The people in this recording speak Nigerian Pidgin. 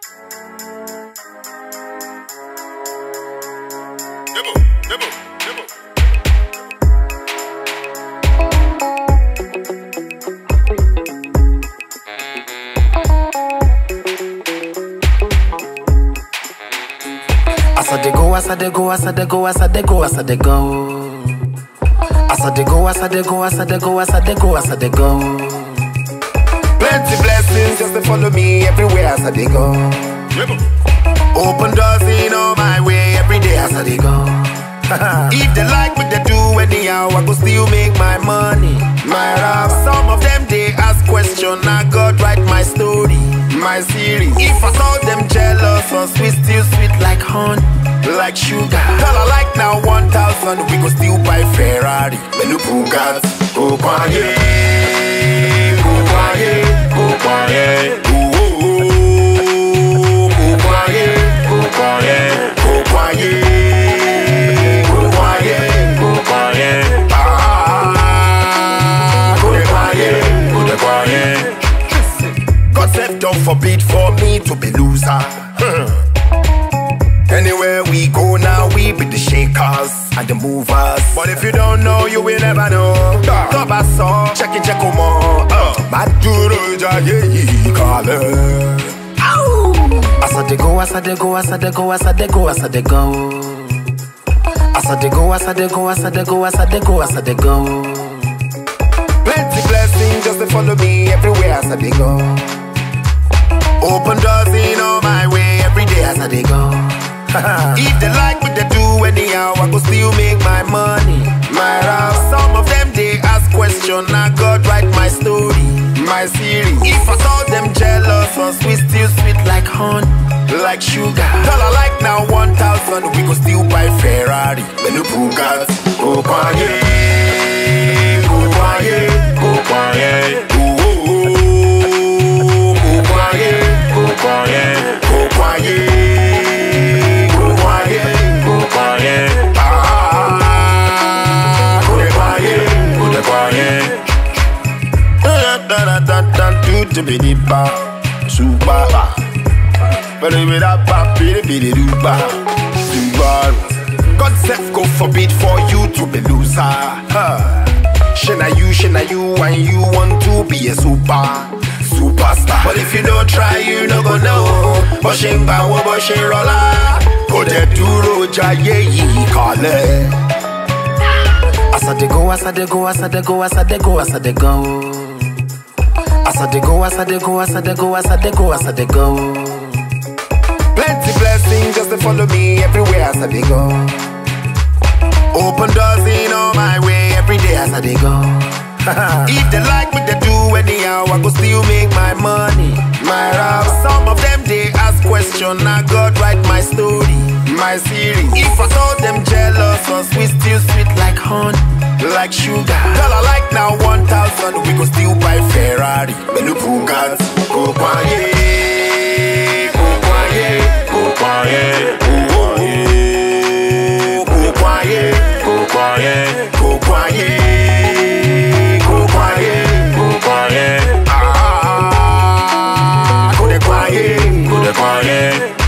Nibble, nibble, nibble. As I dey go, as I dey go, as I dey go, as I dey go, as I dey go. As I dey go, as I dey go, as I dey go, as I dey go, as I dey go. Plenty blessings just to follow me everywhere as I dey go. Nibble. Open doors in all my way every day as I dey go. if they like what they do anyhow, I go still make my money. My rap, some of them they ask question, I God write my story, my series. If I saw them jealous or sweet, still sweet like honey, like sugar. Tell I like now 1,000, we go still buy Ferrari, menu Bugatti. Go quiet, go quiet, go quiet. Ooh, ooh, ooh. Go quiet, go quiet, go quiet, go quiet, go quiet. Ah, go dey quiet, go dey quiet. God said, don't forbid for me to be loser. Hmm. Anywhere we go now, we be the shakers and the movers. But if you don't know, you will never know. Top I saw, check it, check them all. Uh, Maduro Jaye Kale. As I dey go, as I dey go, as I dey go, as I dey go, as I dey go. As I dey go, as I dey go, as I dey go, as I dey go, as I dey go. Plenty blessings just to follow me everywhere as I dey go. Open doors in all my way every day as I dey go. if they like what they do anyhow, I go still make my money. My rap, some of them they ask question, I God write my story, my series. If I saw them jealous or sweet, still sweet like honey, like sugar. Tell I like now 1,000, we go still buy Ferrari, menu Bugatti. Go quiet, go quiet, go quiet. Ooh, ooh, ooh. Go quiet, go quiet, go quiet, go quiet, go quiet. Ah, go dey quiet, go dey quiet. Da da da da da do do be di ba, super ba. Bidi bidi da ba, bidi bidi do ba, super. God self go forbid for you to be loser. Huh. Shana you, shana you, and you want to be a super, superstar. But if you don't try, you no go know. Bọ́ṣe ń gbà wọ́n bó ṣe ń rọlá. Kò jẹ́ dúró jayé yìí kalẹ̀. As I dey go, as I dey go, as I dey go, as I dey go, as I dey go. As I dey go, as I dey go, as I dey go, as I dey go, as I dey go. Plenty blessings just to follow me everywhere as I dey go. Open doors in all my way every day as I dey go. if they like what they do anyhow, I go still make my money. My rap, some of them they ask question, I God write my story, my series. If I saw them jealous or sweet, still sweet like honey, like sugar. Tell I like now 1,000, we go still buy Ferrari, menu Bugatti. Go quiet, go quiet, go quiet, ooh, ooh, ooh. go quiet, go quiet, go quiet, go quiet, go quiet. Ah, go dey quiet, go dey quiet.